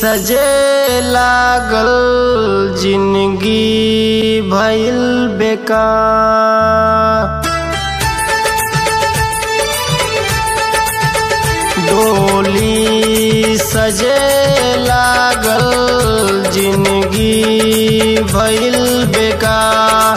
सजे लागल जिंदगी भइल बेकार डोली सजे लागल जिंदगी भइल बेकार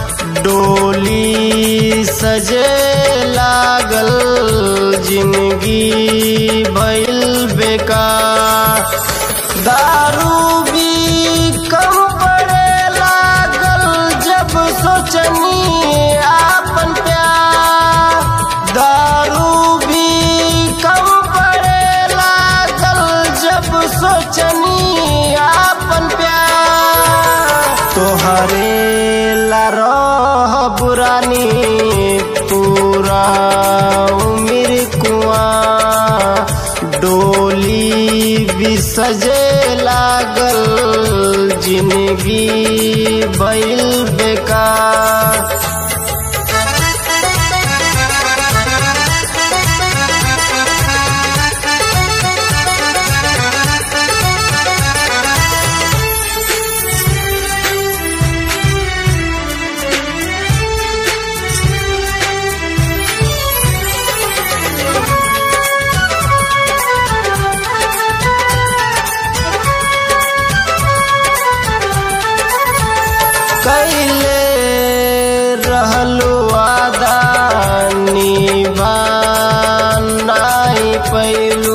डोली सजे लागल जिंदगी भइल बेकार दारू भी कम पड़े लागल जब सोचनी आपन प्यार दारू भी कम पड़े लागल जब सोचनी आपन प्यार तोहरे ला रह बुरानी पूरा उम्र कुआ डोली भी सजे लागल जिंदगी भइल बेकार कैले रहलु वादा निभा नाई पैलू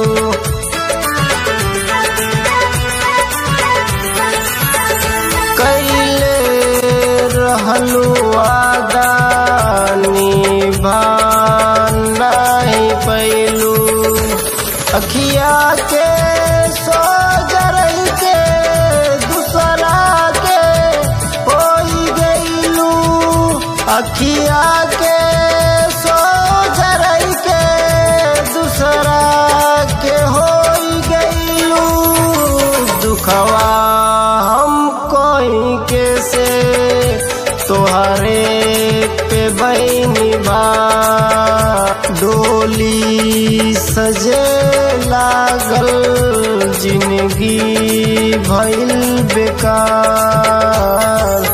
कैले रहलु वादा निभा नाई पैलू अखिया के सो जरल के दूसरा के होई गईलू अखिया के सो जरल के दूसरा के होई गईलू दुखवा हम कोई के से तोहरे पे बहनी बा डोली सजे लागल जिंदगी भइल बेकार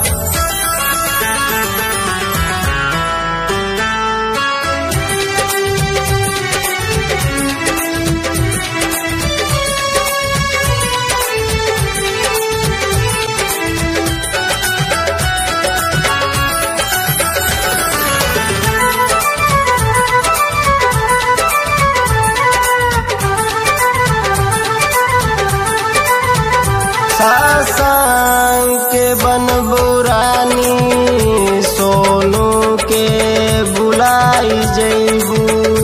सासांग के बन बुरानी सोनू के बुलाई जैबू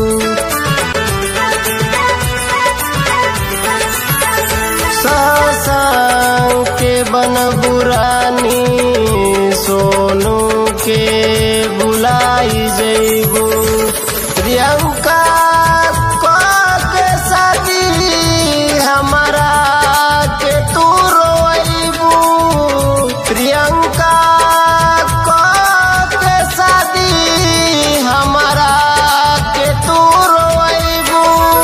सासांग के बन बुरानी सोनू के बुलाई जैबू प्रियंका को के शादी हमारा के तू रोइबू प्रियंका को के शादी हमारा के तू रोइबू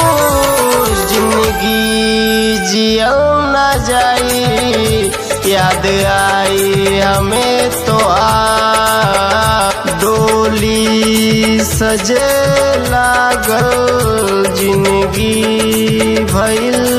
जिंदगी जियल न जाई याद आई हमें तो आ डोली सजे लागल जिंदगी भइल